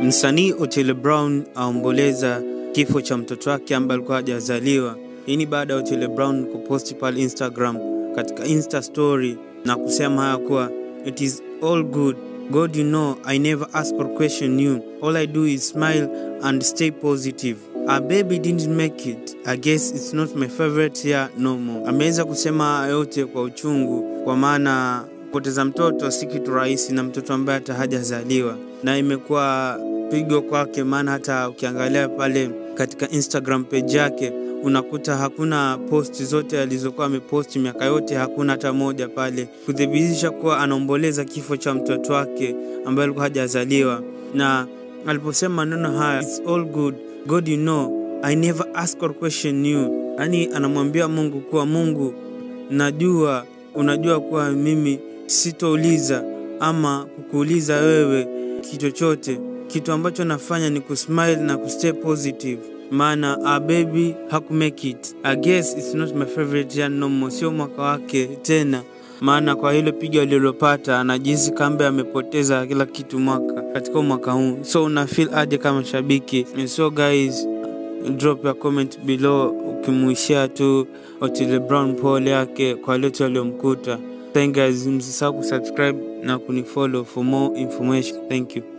Msanii Otile Brown aomboleza kifo cha mtoto wake ambaye alikuwa hajazaliwa. Hii ni baada ya Otile Brown kuposti pale Instagram katika Insta story na kusema haya kuwa it is all good God you know I never ask or question you all I do is smile and stay positive a baby didn't make it I guess it's not my favorite year no more. Ameweza kusema yote kwa uchungu, kwa maana kupoteza mtoto si kitu rahisi, na mtoto ambaye hata hajazaliwa, na imekuwa pigo kwake, maana hata ukiangalia pale katika Instagram page yake unakuta hakuna posti zote alizokuwa ameposti miaka yote, hakuna hata moja pale kuthibitisha kuwa anaomboleza kifo cha mtoto wake ambaye alikuwa hajazaliwa. Na aliposema maneno haya, it's all good God you know I never ask or question you, yani anamwambia Mungu kuwa Mungu, najua unajua kuwa mimi sitouliza ama kukuuliza wewe kitu chochote. Kitu ambacho nafanya ni kusmile na kustay positive maana a baby hakumake it. I guess it's not my favorite year no more, sio mwaka wake tena, maana kwa hilo pigo alilopata anajihisi kambe amepoteza kila kitu mwaka katika mwaka huu. So una feel aje kama shabiki? So guys, drop your comment below ukimuishia tu Otile Brown pole yake kwa yote aliyomkuta. Thank guys, msisahau kusubscribe na kunifollow for more information. Thank you.